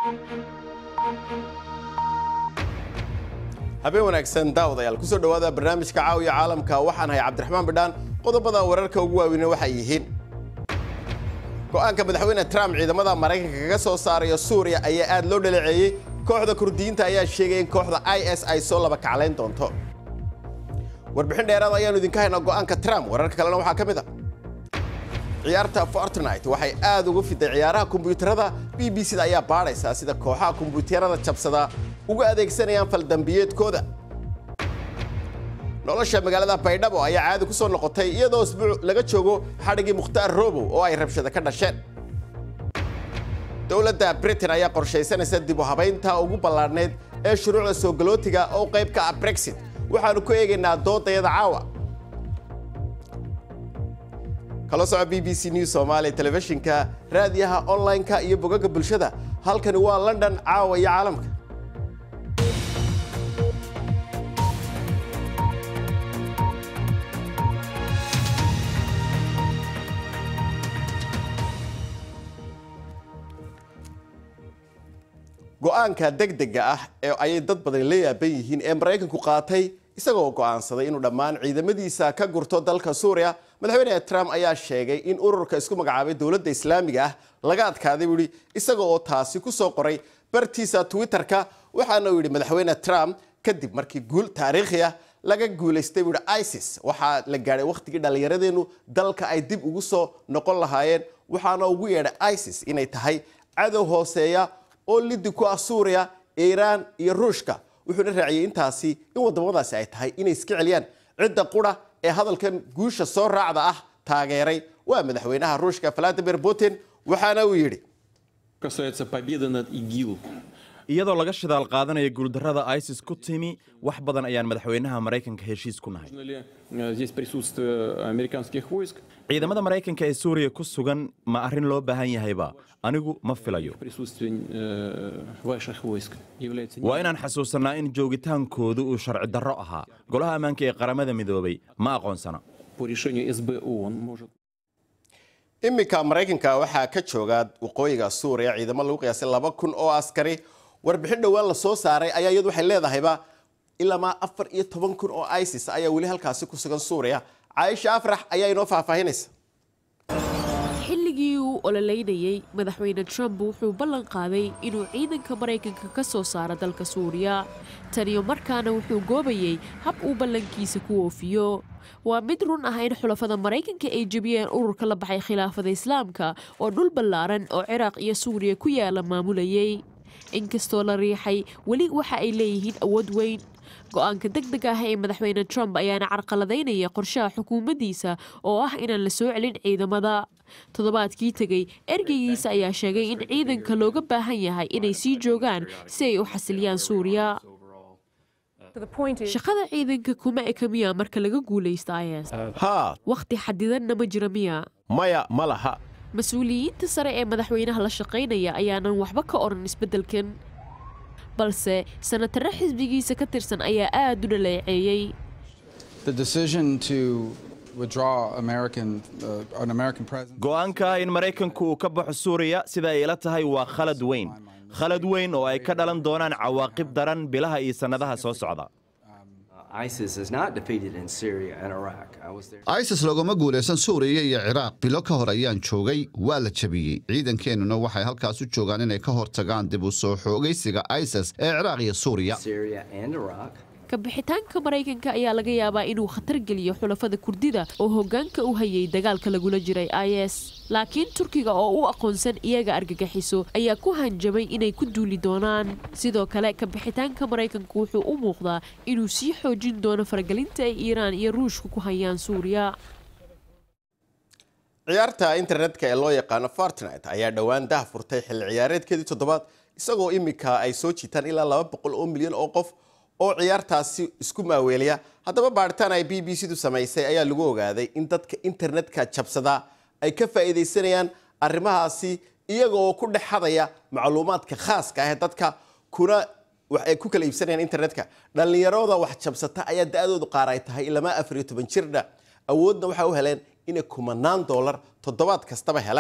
habeen wanaagsan daawadayaal kusoo dhowaada barnaamijka caawiya caalamka waxaan hay cabdiraxmaan bidhaan qodobada wararka ugu waaweyne waxay yihiin go'aanka madaxweyne trump ciidamada maraykanka kaga soo saarayo suuriya ayaa aad loo dhaleeceeyey kooxda kurdiyiinta ayaa sheegay in kooxda i s ay soo laba kaclayn doonto warbixin dheeraad ayaanu idinka haynaa go'aanka trump wararka kalena waxaa ka mid a ciyaarta fortnite waxay aad ugu fiday ciyaaraha kombuyuutarada b b c da ayaa baadhaysaa sida kooxaha kombuyuutarada jabsada uga adeegsanayaan faldambiyeedkooda nolosha magaalada baydhabo ayaa caadi ku soo noqotay iyadoo isbuuc laga joogo xadhigii mukhtaar robow oo ay rabshada ka dhasheen dowladda britain ayaa qorshaysanaysa dib u habaynta ugu ballaadhnayd ee shuruucda soo galootiga oo qayb ka ah brexit waxaannu ku eegaynaa doodayada caawa kala soco b b c news somalia telefishinka raadiyaha online-ka iyo bogagga bulshada halkani waa london caawa iyo caalamka go'aanka degdega ah ee ayay dad badan la yaaban yihiin ee maraykanku qaatay isagoo go'aansaday inuu dhammaan ciidamadiisa ka gurto dalka suuriya madaxweyne trump ayaa sheegay in ururka isku magacaabay dowladda islaamiga ah laga adkaaday buu yidhi isaga oo taasi ku soo qoray bartiisa twitter-ka waxaana uu yidhi madaxweyne trump kadib markii guul taariikhi ah laga guulaystay buu yidhi isis waxaa la gaadhay wakhtigii dhallinyaradeennu dalka ay dib ugu soo noqon lahaayeen waxaana ugu yeedhay isis inay tahay cadow hooseeya oo lidi ku ah suuriya iiraan iyo ruushka wuxuuna raaciyey intaasi in wadamadaasi ay tahay inay iska celiyaan cidda qura ee hadalkan guusha soo raacda ah taageeray waa madaxweynaha ruushka valadimir putin waxaana uu yidhi касается победы над ИГИЛ. iyadoo laga shidaal qaadanaya guuldarrada isis ku timi wax badan ayaan madaxweynaha maraykanka heshiis ku nahay Нужно ли э, здесь присутствие американских войск, ciidamada maraykanka ee suuriya ku sugan ma arrin loo baahan yahayba anigu ma filayo присутствие э, ваших войск является waa inaan xasuusannaa in joogitaankoodu uu sharci darro ahaa golaha ammaanka ee qaramada midoobay ma aqoonsana по решению СБ ООН может iminka maraykanka waxaa ka jooga waqooyiga suuriya ciidamo lagu qiyaasay laba kun oo askari warbixin dhowaan la soo saaray ayaa iyadu waxay leedahayba ilamaa afar iyo toban kun oo isis ayaa weli halkaasi ku sugan suuriya caaisha afrax ayaa inoo faahfaahinaysa xilligii uu ololeynayey madaxweyne trump wuxuu ballan qaaday inuu ciidanka maraykanka ka soo saaro dalka suuriya taniyo markaana wuxuu goobayey hab uu ballankiisa ku oofiyo waa mid run ah in xulafada maraykanka ay jebiyeen ururka la baxay khilaafada islaamka oo dhul ballaaran oo ciraaq iyo suuriya ku yaala maamulayay inkastoo la riixay weli waxa ay leeyihiin awood weyn go-aanka deg deg ah ee madaxweyne trump ayaana carqaladaynaya qorshaha xukuumaddiisa oo ah inaan la soo celin ciidamada toddobaadkii tegey ergeygiisa ayaa sheegay in ciidanka looga baahan yahay inay sii joogaan si ay u xasiliyaan suuriya shaqada ciidanka kuma eka miya marka laga guulaysta is haa wakhti xadidanna ma jira miya maya ma laha mas-uuliyiinta sare ee madaxweynaha la shaqaynaya ayaanan waxba ka odhan isbeddelkan balse sanatare xisbigiisa ka tirsan ayaa aad u dhaleeceeyey The decision to withdraw American, uh, an American president. go'aanka in maraykanku uu ka baxo suuriya sida ay ila tahay waa khalad weyn khalad weyn oo ay ka dhalan doonaan cawaaqib daran bilaha iyo sannadaha soo socda ISIS is not defeated in Syria and Iraq. I was there. isis loogama guulaysan suuriya iyo ciraaq bilo ka hor ayaan joogay waa la jabiyey ciidankeennuna waxay halkaas u joogaan inay ka hortagaan dib u soo xoogaysiga isis ee ciraaq iyo suuriya Syria and Iraq. kabixitaanka maraykanka ayaa laga yaabaa inuu khatar geliyo xulafada kurdida oo hoggaanka u hayay dagaalka lagula jiray is laakiin turkiga oo u aqoonsan iyaga argagaxiso ayaa ku hanjabay inay ku duuli doonaan sidoo kale kabixitaanka maraykanku wuxuu u muuqdaa inuu sii xoojin doono faragelinta ay iiraan iyo ruushka ku hayaan suuriya ciyaarta internetka ee loo yaqaano fortnite ayaa dhowaan dah furtay xilli ciyaareedkeedii toddobaad isagoo imika ay soo jiitaan ilaa laba boqol oo milyan oo qof oo ciyaartaasi isku maaweelaya haddaba baadhitaan ay b b c du samaysay ayaa lagu ogaaday in dadka internetka jabsadaa ay ka faa'iidaysanayaan arrimahaasi iyaga oo ku dhex hadaya macluumaadka khaaska ah ee dadka kuna wax ay ku kala iibsanayaan internetka dhallinyarada wax jabsata ayaa da-doodu qaar ay tahay ilamaa afar iyo toban jirdha awoodna waxay u heleen inay kumanaan doolar toddobaad kastaba helaan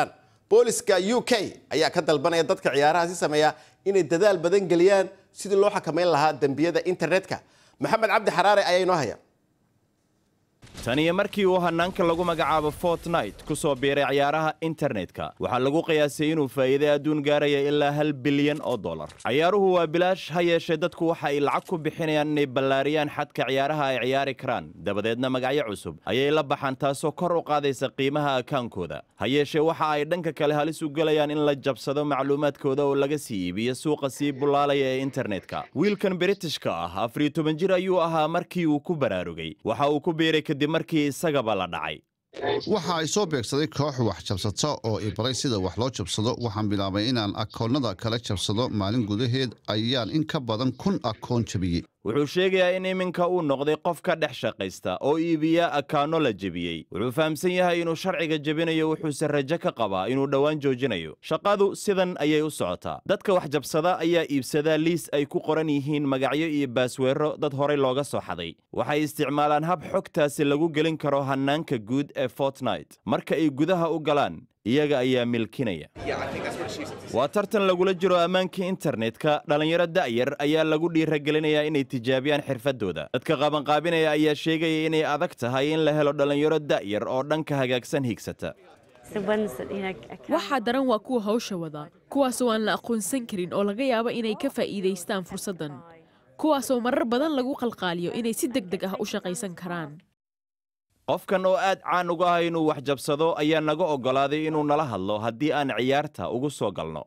booliska u k ayaa ka dalbanaya dadka ciyaarahaasi sameeya inay dadaal badan geliyaan sidii loo xakameyn lahaa dembiyada internetka maxamed cabdi xaraare ayaa inoo haya tan iyo markii uu hannaanka lagu magacaabo fortnight ku soo biiray ciyaaraha internetka waxaa lagu qiyaasay inuu faa'iiday adduun gaaraya ilaa hal bilyan oo dollar ciyaaruhu waa bilaash ha yeeshee dadku waxa ay lacag ku bixinayaan inay ballaariyaan xadka ciyaaraha ay ciyaari karaan dabadeedna magacyo cusub ayay la baxaan taasoo kor u qaadaysa qiimaha akaankooda ha yeeshee waxa ay dhanka kale halis u gelayaan in la jabsado macluumaadkooda oo laga sii iibiyo suuqa sii bullaalaya ee internetka wiilkan britishka ah afariyo toban jir ayuu ahaa markii uu ku baraarugay waxa uu ku biiray kadib markii isagaba la dhacay waxa ay soo beegsaday koox wax jabsata oo i baray sida wax loo jabsado waxaan bilaabay inaan akoonnada kala jabsado maalin gudaheed ayaan in ka badan kun akoon jabiyey wuxuu sheegayaa in iminka uu noqday qof ka dhex shaqaysta oo iibiya akaanno la jebiyey wuxuu fahamsan yahay inuu sharciga jebinayo wuxuuse rajo ka qabaa inuu dhowaan joojinayo shaqadu sidan ayay u socotaa dadka wax jabsada ayaa iibsadaa liis ay ku qoran yihiin magacyo iyo baasweero dad horay looga soo xaday waxay isticmaalaan hab xogtaasi lagu gelin karo hannaanka guud ee fortnight marka ay gudaha u galaan iyaga ayaa milkinaya waa tartan lagula jiro ammaankii internetka dhallinyaro da'yar ayaa lagu dhiiragelinayaa inay tijaabiyaan xirfadooda dadka qabanqaabinaya ayaa sheegaya inay adag tahay in la helo dhallinyaro da'yar oo dhanka hagaagsan higsata waxaa daran waa kuwa hawsha wada kuwaasoo aan la aqoonsan karin oo laga yaabo inay ka faa'iidaystaan fursaddan kuwaasoo marar badan lagu qalqaaliyo inay si deg deg ah u shaqaysan karaan qofkan oo aad caan uga ah inuu wax jabsado ayaa naga oggolaaday inuu nala hadlo haddii aan ciyaarta ugu soo galno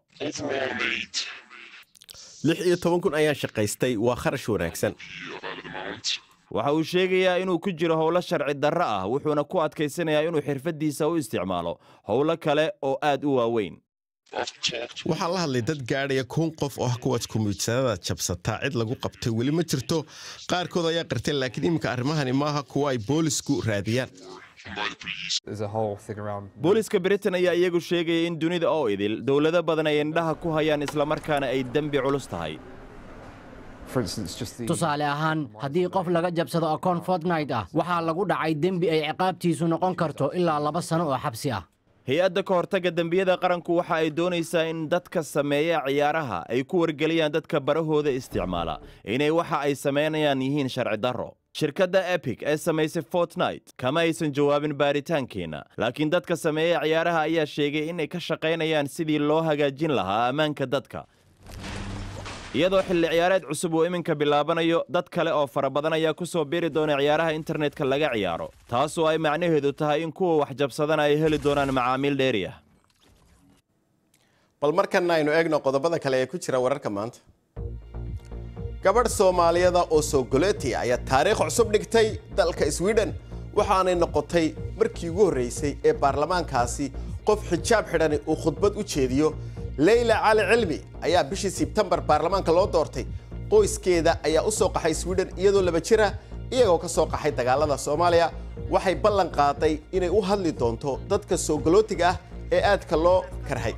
lix iyo toban kun ayaan shaqaystay waa kharash wanaagsan waxa uu sheegayaa inuu ku jiro howlo sharci darro ah wuxuuna ku adkaysanayaa inuu xirfaddiisa u isticmaalo howlo kale oo aad u waaweyn waxaan la hadlay dad gaadhaya kun qof oo ah kuwaas kombiyuutarada jabsataa cid lagu qabtay weli ma jirto qaarkood ayaa qartay laakiin iminka arrimahani maaha kuwa ay boolisku raadiyaan booliska britain ayaa iyagu sheegaya in dunida oo idil dowlado badan ay indhaha ku hayaan islamarkaana ay dembi culus tahay tusaale ahaan haddii qof laga jabsado akoon fortnight ah waxaa lagu dhacay dembi ay ciqaabtiisu noqon karto ilaa laba sano oo xabsi ah hay-adda ka hortagga dembiyada qaranku waxa ay doonaysaa in dadka sameeya ciyaaraha ay ku wargeliyaan dadka barahooda isticmaala inay waxa ay samaynayaan yihiin sharci darro shirkadda epic ee samaysay fortnight kama aysan jawaabin baaritaankeenna laakiin dadka sameeya ciyaaraha ayaa sheegay inay ka shaqaynayaan sidii loo hagaajin lahaa ammaanka dadka iyadoo xilli ciyaareed cusub uu iminka bilaabanayo dad kale oo fara badan ayaa ku soo biiri doona ciyaaraha internetka laga ciyaaro taasoo ay macnaheedu tahay in kuwa wax jabsadana ay heli doonaan macaamiil dheeri ah bal markana aynu eegno qodobada kale ee ku jira wararka maanta gabadh soomaaliyada oo soogoleti ayaa taariikh cusub dhigtay dalka sweden waxaanay noqotay markii ugu horreysay ee baarlamaankaasi qof xijaab xidhani uu khudbad u jeediyo leyla cali cilmi ayaa bishii sebtembar baarlamaanka loo doortay qoyskeeda ayaa u soo qaxay sweden iyadoo laba jira iyagoo ka soo qaxay dagaalada soomaaliya waxay ballan qaaday inay u hadli doonto dadka soogolootiga ah ee aadka loo karhay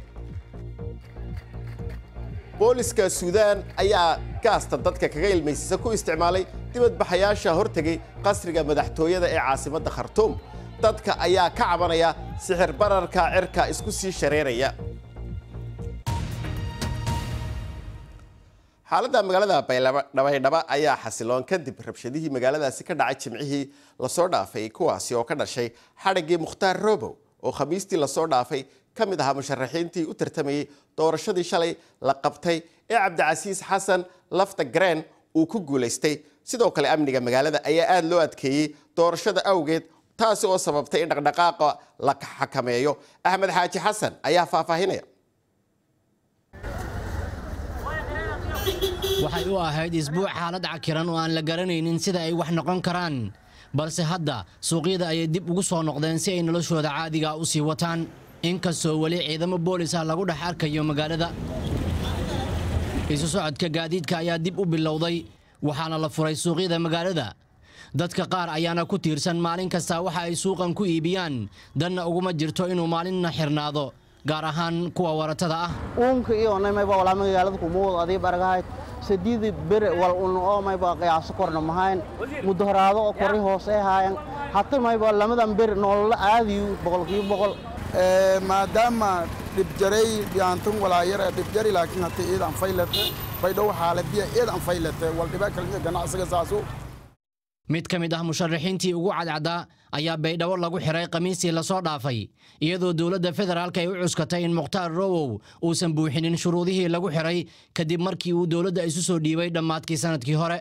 booliska suudaan ayaa gaasta dadka kaga ilmaysiisa ku isticmaalay dibadbaxayaasha hortegay qasriga madaxtooyada ee caasimadda khartuum dadka ayaa ka cabanaya sixir bararka cirka isku sii shareeraya xaaladda magaalada baydhaba ayaa xasiloon kadib rabshadihii magaaladaasi ka dhacay jimcihii lasoo dhaafay kuwaasi oo ka dhashay xadhiggii mukhtaar robow oo khamiistii lasoo dhaafay ka mid ahaa musharaxiintii u tartamayey doorashadii shalay la qabtay ee cabdicasiis xasan lafta gareen uu ku guulaystay sidoo kale amniga magaalada ayaa aada loo adkeeyey doorashada awgeed taasi oo sababtay in dhaqdhaqaaqa la xakameeyo axmed xaaji xasan ayaa faahfaahinaya waxay u ahayd isbuuc xaalad cakiran oo aan la garanaynin sida ay wax noqon karaan balse hadda suuqyada ayay dib ugu soo noqdeen si ay noloshooda caadiga u sii wataan inkastoo weli ciidamo boolis ah lagu dhex arkayo magaalada isu socodka gaadiidka ayaa dib u bilowday waxaana la furay suuqyada magaalada dadka qaar ayaana ku tiirsan maalin kasta waxa ay suuqan ku iibiyaan danna uguma jirto inuu maalinna xirnaado gaar ahaan kuwa waratada ah uunka iyo mayba walaa magaalada kumuud adii baragahayd sadiidi bere wal un oo mayba qiyaaso korna mahayn mudahoraado oo kori hoose haayan hata mayba lamadan bere nolola aadiyu boqolkiiba boqol maadaama dhibjaray dhiyaantun walaayara dhibjari laakiin hata iidan faylate baydhow xaaladiya iidan faylate waldhiba kalmiya ganacsiga saasu mid ka mid ah musharaxiintii ugu cadcaddaa ayaa baydhabo lagu xiray khamiistii lasoo dhaafay iyadoo dowladda federaalk ay u cuskatay in mukhtaar rowow uusan buuxinin shuruudihii lagu xiray kadib markii uu dowladda isu soo dhiibay dhammaadkii sannadkii hore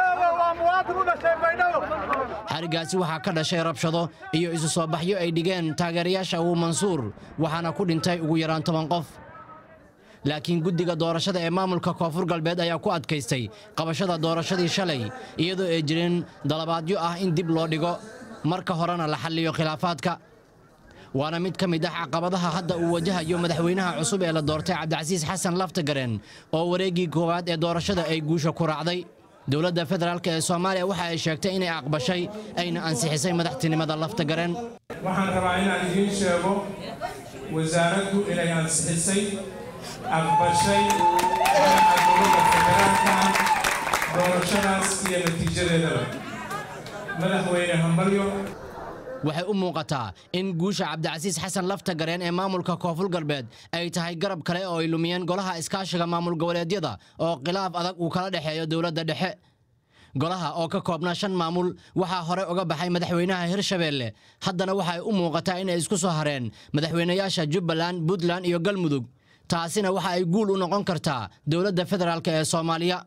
xarigaasi waxaa ka dhashay rabshado iyo isu soo baxyo ay dhigeen taageerayaasha uu mansuur waxaana ku dhintay ugu yaraan toban qof laakiin guddiga doorashada ee maamulka koonfur galbeed ayaa ku adkaystay qabashada doorashadii shalay iyadoo ay jireen dalabaadyo ah in dib loo dhigo marka horena la xalliyo khilaafaadka waana mid ka mid ah caqabadaha hadda uu wajahayo madaxweynaha cusub ee la doortay cabdicasiis xasan laftagareen oo wareeggii koowaad ee doorashada ay guusha ku raacday dowladda federaalk ee soomaaliya waxa ay sheegtay inay aqbashay ayna ansixisay madaxtinimada laftagareen waxaan rabaa inaan idiin sheego wasaaraddu inay ansixisay aqbashay madaxa dowladda federaalka doorashadaas iyo natiijadeedaba madaxweyne hambalyo waxay u muuqataa in guusha cabdicasiis xasan laftagareen ee maamulka koonfur galbeed ay tahay garab kale oo ay lumiyeen golaha iskaashiga maamul goboleedyada oo khilaaf adag uu kala dhexeeyo dowladda dhexe golaha oo ka koobnaa shan maamul waxaa hore uga baxay madaxweynaha hirshabeelle haddana waxay u muuqataa inay isku soo hareen madaxweynayaasha jubbaland puntland iyo galmudug taasina waxa ay guul u noqon kartaa dowladda federaalk ee soomaaliya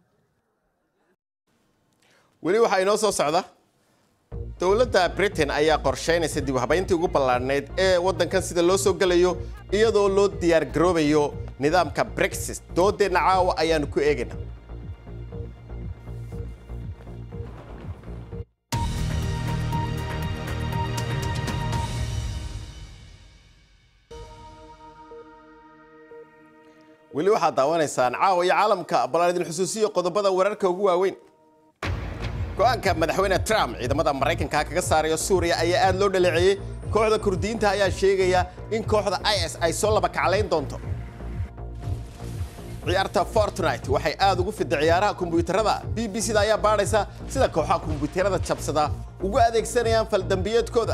weli waxaa inoo soo socda dowladda britain ayaa qorshaynaysa dib u habayntii ugu ballaadhnayd ee waddankan sida loo soo gelayo iyadoo loo diyaar garoobayo nidaamka brexit doodeenna caawa ayaanu ku eegayna weli waxaad daawanaysaan caawa iyo caalamka ballaan idin xusuusiyo qodobada wararka ugu waaweyn go-aanka madaxweyne trump ciidamada maraykanka kaga saarayo suuriya ayaa aad loo dhaleeceeyey kooxda kurdiyiinta ayaa sheegaya in kooxda is ay soo laba kaclayn doonto ciyaarta fortnite waxay aad ugu fidda ciyaaraha kombuyuutarada b b c da ayaa baadhaysa sida kooxaha kombuyuutarada jabsada ugu adeegsanayaan faldambiyeedkooda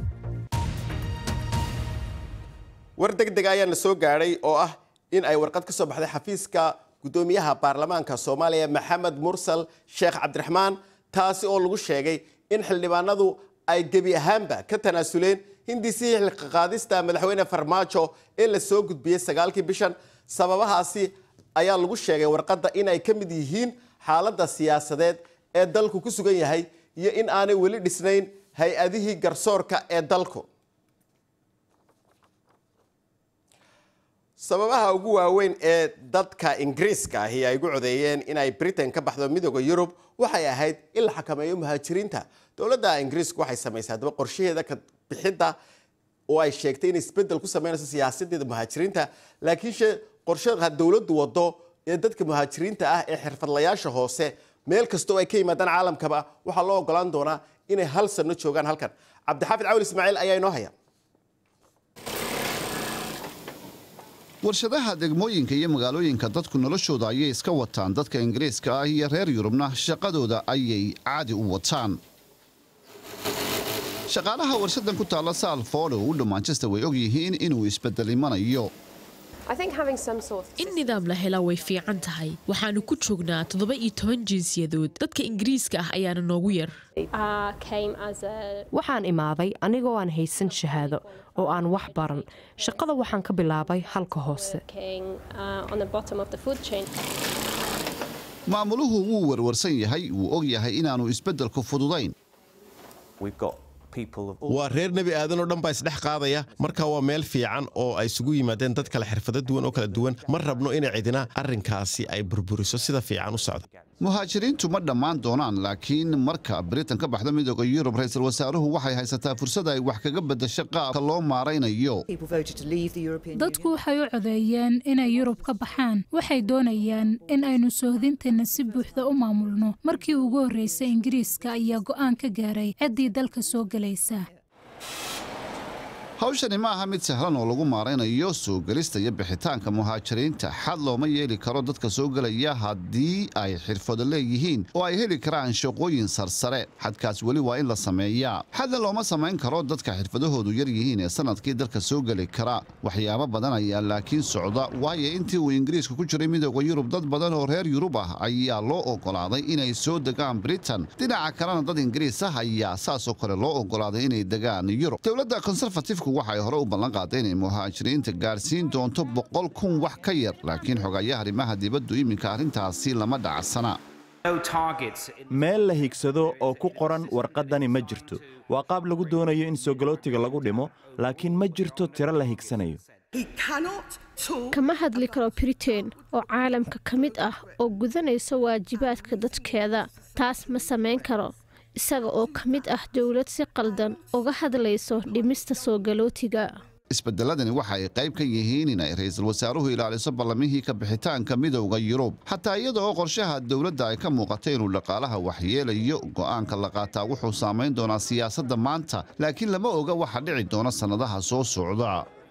war deg deg ayaa na soo gaadhay oo ah in ay warqad ka soo baxday xafiiska guddoomiyaha baarlamaanka soomaaliya maxamed mursal sheekh cabdiraxmaan taasi oo lagu sheegay in xildhibaanadu ay gebi ahaanba ka tanaasuleen hindisihii xilqaqaadista madaxweyne farmaajo ee la soo gudbiyey sagaalkii bishan sababahaasi ayaa lagu sheegay warqadda in ay ka mid yihiin xaaladda siyaasadeed ee dalku ku sugan yahay iyo in aanay weli dhisnayn hay-adihii garsoorka ee dalku sababaha ugu waaweyn ee dadka ingiriiska ahi ay ugu codeeyeen inay britain ka baxdo midooda yurub waxay ahayd in la xakameeyo muhaajiriinta dowladda ingiriisku waxay samaysay haddaba qorshaheeda ka bixidda oo ay sheegtay inay isbeddel ku sameynayso siyaasadeeda muhaajiriinta laakiinse qorshaha dowladdu wado ee dadka muhaajiriinta ah ee xirfadlayaasha hoose meel kastoo ay ka yimaadaan caalamkaba waxaa loo ogolaan doonaa inay hal sano joogaan halkan cabdixaafid cawil ismaaciil ayaa inoo haya warshadaha degmooyinka iyo magaalooyinka dadku noloshooda ayay iska wataan dadka ingiriiska ah iyo reer yurubna shaqadooda ayay caadi u wataan shaqaalaha warshadan ku taalla saalfoole oo u dhow manchester way og yihiin inuu isbeddel imanayo in nidaam la helaa way fiican tahay waxaanu ku joognaa toddoba iyo toban jinsiyadood dadka ingiriiska ah ayaana noogu yar waxaan imaaday anigoo aan haysan shahaado oo aan wax baran shaqada waxaan ka bilaabay halka hoose maamuluhu wuu warwarsan yahay wuu og yahay inaannu isbeddelku fududayn waa reer nebi aadan oo dhan baa isdhex qaadaya marka waa meel fiican oo ay isugu yimaadeen dad kale xirfado duwan oo kala duwan ma rabno inay cidina arrinkaasi ay burburiso sida fiican u socda muhaajiriintu ma dhammaan doonaan laakiin marka britain ka baxda midooda yurub ra-iisul wasaaruhu waxay haysataa fursad ay wax kaga beddasho qaabka loo maaraynayo dadku waxay u codeeyeen inay yurub ka baxaan waxay doonayaan in aynu soohdinteenna si buuxda u maamulno markii ugu horreysay ingiriiska ayaa go'aan ka gaaray ciddii dalka soo gelaysa hawshani ma aha mid sahlan oo lagu maaraynayo soo gelista iyo bixitaanka muhaajiriinta xad looma yeeli karo dadka soo gelaya haddii ay xirfado leeyihiin oo ay heli karaan shaqooyin sarsare xadkaas weli waa in la sameeyaa xadna looma samayn karo dadka xirfadahoodu yar yihiin ee sanadkii dalka soo geli kara waxyaabo badan ayaa laakiin socda waayo intii uu ingiriiska ku jiray midooda yurub dad badan oo reer yurub ah ayaa loo ogolaaday inay soo degaan britain dhinaca kalena dad ingiriis ah ayaa saasoo kale loo ogolaaday inay degaan yurub dowladda conservative waxay hore u ballan qaaday inay muhaajiriinta gaarsiin doonto boqol kun wax ka yar laakiin xogayaha arrimaha dibaddu iminka arrintaasi lama dhacsana meel la higsado oo ku qoran warqaddani ma jirto waa qaab lagu doonayo in soogolootiga lagu dhimo laakiin ma jirto tiro la higsanayo kama hadli karo britain oo caalamka ka mid ah oo gudanaysa waajibaadka dadkeeda taas ma samayn karo isaga oo ka mid ah dowlad si qaldan uga hadlayso dhimista soo galootiga isbedeladani waxa ay qayb ka yihiin inay ra'iisul wasaaruhu ilaaliso ballamihii ka bixitaanka midowda yurub xataa iyada oo qorshaha dowladda ay ka muuqatay inuu dhaqaalaha waxyeelayo go'aanka la qaataa wuxuu saamayn doonaa siyaasadda maanta laakiin lama oga waxa dhici doona sannadaha soo socda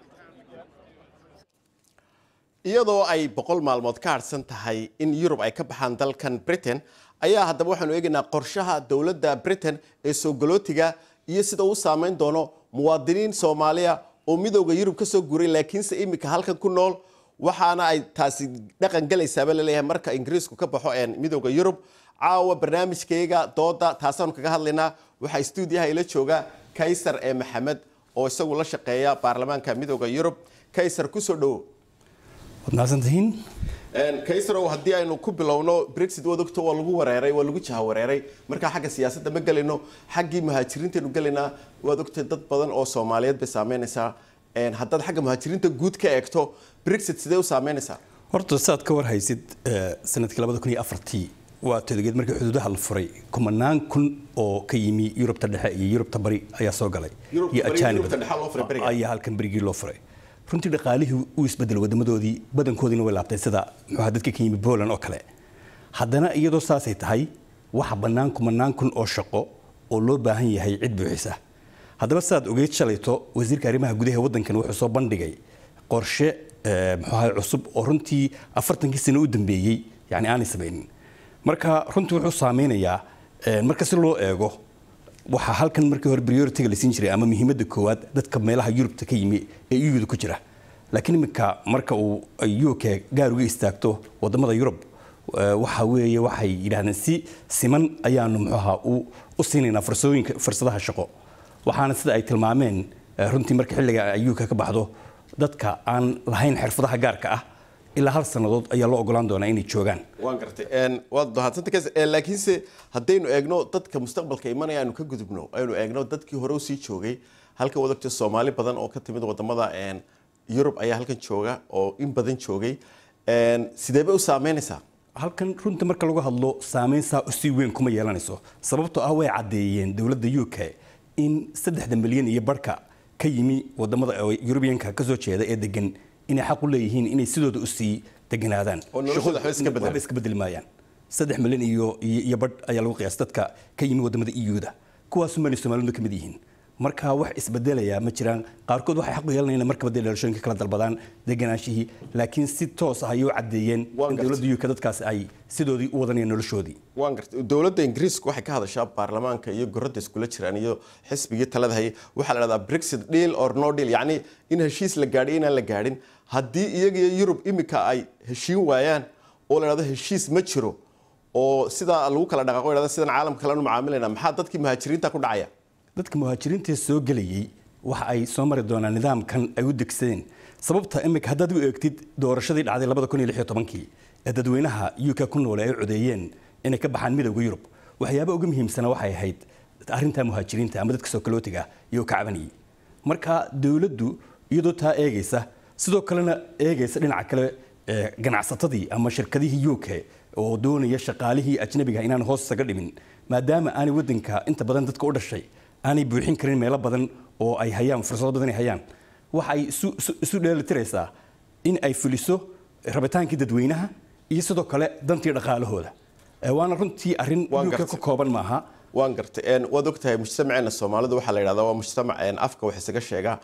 iyadoo ay boqol maalmood ka harsan tahay in yurub ay ka baxaan dalkan britain ayaa haddaba waxaanu eegaynaa qorshaha dowladda britain ee soo galootiga iyo sida uu saameyn doono muwaadiniin soomaaliya oo midowda yurub ka soo guuray laakiinse iminka halkan ku nool waxaana ay taasi dhaqan galaysaaba laleeyahay marka ingiriisku ka baxo midowda yurub caawa barnaamijkayga dooda taasaanu kaga hadlaynaa waxaa stuudiyaha ila jooga kaysar ee maxamed oo isagu la shaqeeya baarlamaanka midowda yurub kaysar kusoo dhowo waad mahadsantihiin kaysarow haddii aynu ku bilowno brexit waad ogto waa lagu wareeray waa lagu jaha wareeray markaa xagga siyaasadda ma gelayno xaggii muhaajiriintaynu gelaynaa waad ogtay dad badan oo soomaaliyeed bay saameynaysaa haddaad xagga muhaajiriinta guud ka eegto brexit sidee u saameynaysaa horta saad ka warhaysid sanadkii labada kun iyo afartii waa todogeed markii xuduudaha la furay kumanaan kun oo ka yimi yurubta dhexe iyo yurubta bari ayaa soo galay iyo ajaanib ayaa halkan berigii loo furay runtii dhaqaalihii uu isbedelay wadamadoodii badankoodiina way laabtay sida muxuuha dadka ka yimi Poland oo kale haddana iyadoo saasay tahay waxa bannaan kumanaan kun oo shaqo oo loo baahan yahay cid buuxisa haddaba saad ogeyd shalayto wasiirka arrimaha gudaha waddankan wuxuu soo bandhigay qorshe muxuuha cusub oo runtii afartankii sano u dambeeyey yani aanay samaynin marka runtii wuxuu saameynayaa marka si loo eego waxaa halkan markii hore priority-ga la siin jiray ama muhiimadda koowaad dadka meelaha yurubta ka yimi ee iyuda ku jira laakiin iminka marka uu uk gaar uga istaagto wadamada yurub waxa weeye waxay yidhahdeen si siman ayaanu muxuaha u siinaynaa fursooyinka fursadaha shaqo waxaana sida ay tilmaameen runtii marka xilliga ay uk ka baxdo dadka aan lahayn xirfadaha gaarka ah ilaa hal sannadood ayaa loo ogolaan doonaa inay joogaan waan gartay waad dohadsanta laakiinse haddaynu eegno dadka mustaqbalka imanaya aynu ka gudubno aynu eegno dadkii hore usii joogay halkan wadagta soomaali badan oo ka timid wadamada yurub ayaa halkan jooga oo in badan joogay sideebay u saameynaysaa halkan runta marka lagu hadlo saameyn saa usii weyn kuma yeelanayso sababtoo ah way caddeeyeen dowladda u k in saddexda milyan iyo barhka ka yimi wadamada yurubiyanka kasoo jeeda ee degan inay xaq u leeyihiin inay sidooda usii deganaadaan waxba iska bedeli maayaan saddex milyan iyo iyo badh ayaa lagu qiyaas dadka ka yimi wadamada eu-da kuwaasu mali soomaalida ka mid yihiin marka wax isbedelayaa ma jiraan qaarkood waxay xaq u yeelanayaan markaba dee dhalashooyinka kala dalbadaan deganaanshihii laakiin si toos ah ayay u caddeeyeen in dowladda uk dadkaas ay sidoodii u wadanayaan noloshoodii waan gartay dowladda ingiriisku waxay ka hadashaa baarlamaanka iyo goradda iskula jiraan iyo xisbigii talada hayay waxaa la dhahdaa brexit deal or no deal yacni in heshiis la gaadhay inaan la gaadhin haddii iyaga iyo yurub imika ay heshiin waayaan oo la dhahdo heshiis ma jiro oo sidaa lagu kala dhaqaaqo dhahda sidan caalamka kalenu macaamilayna maxaa dadkii muhaajiriinta ku dhacaya dadka muhaajiriinta soo gelayay waxa ay soo mari doonaan nidaamkan ay u degsadeen sababta imika haddaad u eegtid doorashadii dhacday labada kun iyo lix iyo tobankii ee dadweynaha uk ku noole ay codeeyeen inay ka baxaan midowda yurub waxyaaba uga muhiimsana waxay ahayd arrinta muhaajiriinta ama dadka soo kalootiga iyo ka cabanayay marka dowladdu iyadoo taa eegaysa sidoo kalena eegaysa dhinaca kale ganacsatadii ama shirkadihii uk oo doonaya shaqaalihii ajnabiga inaan hoos isaga dhimin maadaama aanay wadanka inta badan dadka u dhashay aanay buuxin karin meelo badan oo ay hayaan fursado badan ay hayaan waxa ay isu dheelitiraysaa in ay fuliso rabitaankii dadweynaha iyo sidoo kale dantii dhaqaalahooda waana runtii arrin uk ka kooban maaha waan gartay waad ogtahay mujtamaceena soomaalida waxaa la yidhahdaa waa mujtamac afka wax isaga sheega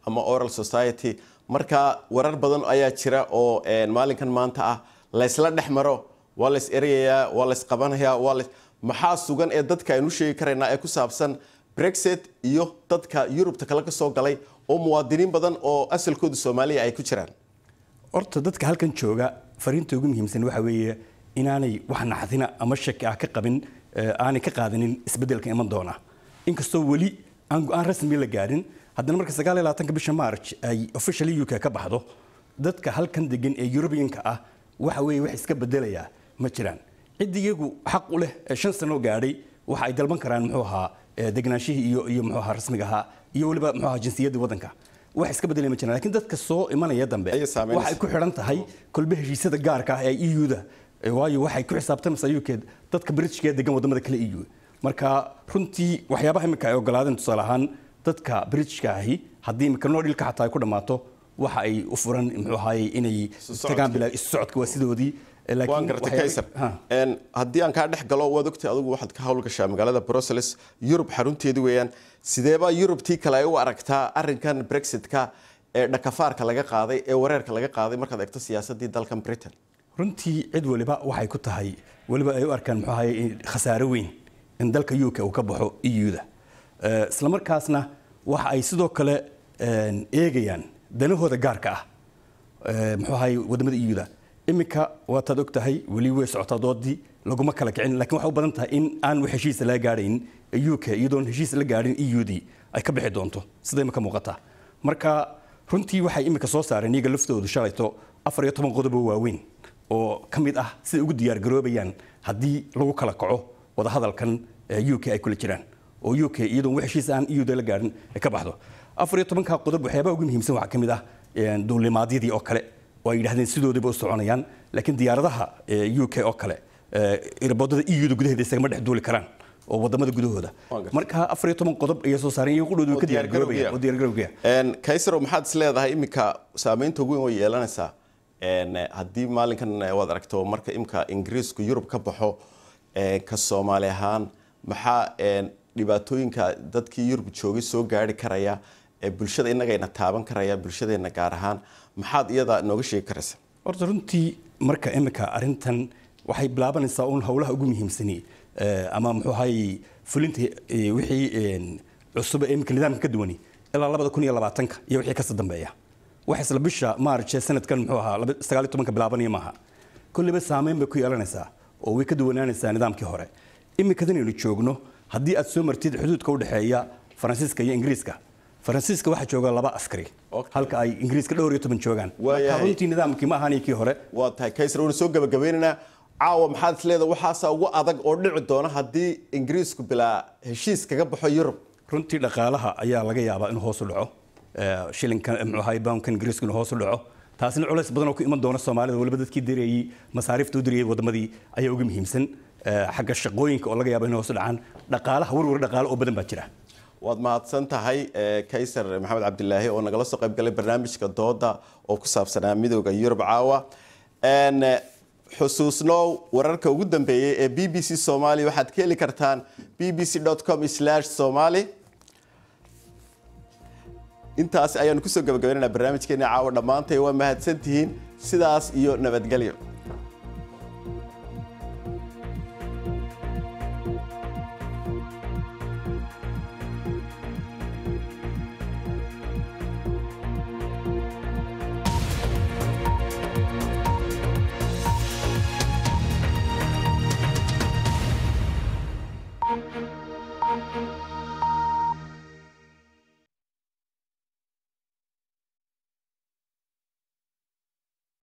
ama oral society marka warar badan ayaa jira oo maalinkan maanta ah laysla dhex maro waa lays erayayaa waa lays qabanayaa waa lays maxaa sugan ee dadka aynu sheegi karaynaa ee ku saabsan brexit iyo dadka yurubta kale ka soo galay oo muwaadiniin badan oo asalkooda soomaaliya ay ku jiraan horta dadka halkan jooga fariinta ugu muhiimsan waxa weeye inaanay wax naxdina ama shaki ah ka qabin aanay ka qaadanin isbeddelka iman doona inkastoo weli aan go-aan rasmi la gaadhin haddana marka sagaal iyo labaatanka bisha march ay officially uk ka baxdo dadka halkan degan ee European-ka ah waxa weeye wax iska bedelayaa ma jiraan cid iyagu xaq u leh ee shan sano gaadhay waxa ay dalban karaan muxuu ahaa degnaanshihii iyo iyo muxuu ahaa rasmiga ahaa iyo weliba muxuu ahaa jinsiyadda waddanka wax iska bedelay ma jiraan laakiin dadka soo imanaya dambe waxay ku xidhan tahay kolbe heshiisyada gaarka ah ee EU-da waayo waxay ku xisaabtamaysaa UK dadka Britishka ee degan wadamada kale EU marka runtii waxyaabaha imika ay ogolaadeen tusaale ahaan dadka Britishka ahi haddii imika noo dhilka xataa ay ku dhammaato waxa ay u furan muxuu ahaayey inay tagaan bilaa isu socodka waa sidoodii waan gartay kaysar haddii aan kaa dhex galo waad ogtay adigu waxaad ka howlgashaa magaalada brussels yurub xarunteedu weeyaan sideebaa yurubtii kale ay u aragtaa arinkan brexitka ee dhakafaarka laga qaaday ee wareerka laga qaaday markaad eegto siyaasadii dalkan britain runtii cid waliba waxay ku tahay waliba ay u arkaan muxuu ahaayey khasaare weyn in dalka UK uu ka baxo EU-da isla markaasna waxa ay sidoo kale eegayaan danahooda gaarka ah muxuu ahaayey wadamada EU-da iminka waataad og tahay weli way socotaa doodii laguma kala kicin lakiin waxay u badan tahay in aan wax heshiisa laga gaadhayn UK iyadoon heshiis la gaadhin EU-dii ay ka bixi doonto sida imika muuqata marka runtii waxay imika soo saareen iyaga laftoodu shalayto afar iyo toban qodob oo waaweyn oo ka mid ah siday ugu diyaar garoobayaan haddii lagu kala kaco wadahadalkan UK ay kula jiraan oo UK iyadoon wax heshiis aan EU-da la gaadhin ay ka baxdo afar iyo tobanka qodob waxyaabaha ugu muhiimsan waxaa ka mid ah duulimaadyadii oo kale oo ay yidhahdeen sidoodiiba u soconayaan laakiin diyaaradaha UK oo kale irboodada EU-da gudaheeda isagama dhex duuli karaan oo wadamada gudahooda marka afar iyo toban qodob ayay soo saareen iyagu qudhoodu ka diyaargaroobayaan oo diyaargarowgaya kaysaro maxaad is leedahay iminka saameynta ugu weyn way yeelanaysaa haddii maalinkan waad aragto marka imika ingiriisku yurub ka baxo ka soomaali ahaan maxaa dhibaatooyinka dadkii yurub joogay soo gaari karaya bulshada innagayna taaban karaya bulshadeena gaar ahaan maxaad iyada nooga sheegi karaysa horta runtii marka imika arrintan waxay bilaabanaysaa uun howlaha ugu muhiimsani ama muxuu ahaayey fulinta wixii cusub ee imika nidaamka ka duwani ilaa labada kun iyo labaatanka iyo wixii kasii dambeeya wax isla bisha maarch ee sanadkan muxuu ahaa sagaal iyo tobanka bilaabanaya maaha kolliba saameyn bay ku yeelanaysaa oo way ka duwanaanaysaa nidaamkii hore imikadan aynu joogno haddii aad soo martid xuduudka u dhexeeya faransiiska iyo ingiriiska faransiiska waxaa jooga laba askari halka ay ingiriiska dhowr iyo toban joogaan runtii nidaamkii ma ahaan kii hore waa tahay kaysar waynu soo gabagabeynaynaa caawa maxaad is leedahay waxaasaa ugu adag oo dhici doona haddii ingiriisku bilaa heshiis kaga baxo yurub runtii dhaqaalaha ayaa laga yaabaa inuu hoos u dhaco shilinka muxuu ahaay poundka ingiriisku inuu hoos u dhaco taasina culays badan oo ku iman doona soomaalida waliba dadkii dirayey masaariifta u dirayey wadamadii ayaa ugu muhiimsan xagga shaqooyinka oo laga yaabo inay hoos u dhacaan dhaqaalaha warwar dhaqaale oo badan baa jira waad mahadsan tahay kaysar maxamed cabdilaahi oo nagala soo qayb galay barnaamijka dooda oo ku saabsanaa midooda yurub caawa xusuusnow wararka ugu dambeeyey ee b b c somali waxaad ka heli kartaan b b c com somali intaas ayaanu kusoo gabagabaynana barnaamijkeena caawa dhammaantay waa mahadsantihiin sidaas iyo nabadgelyo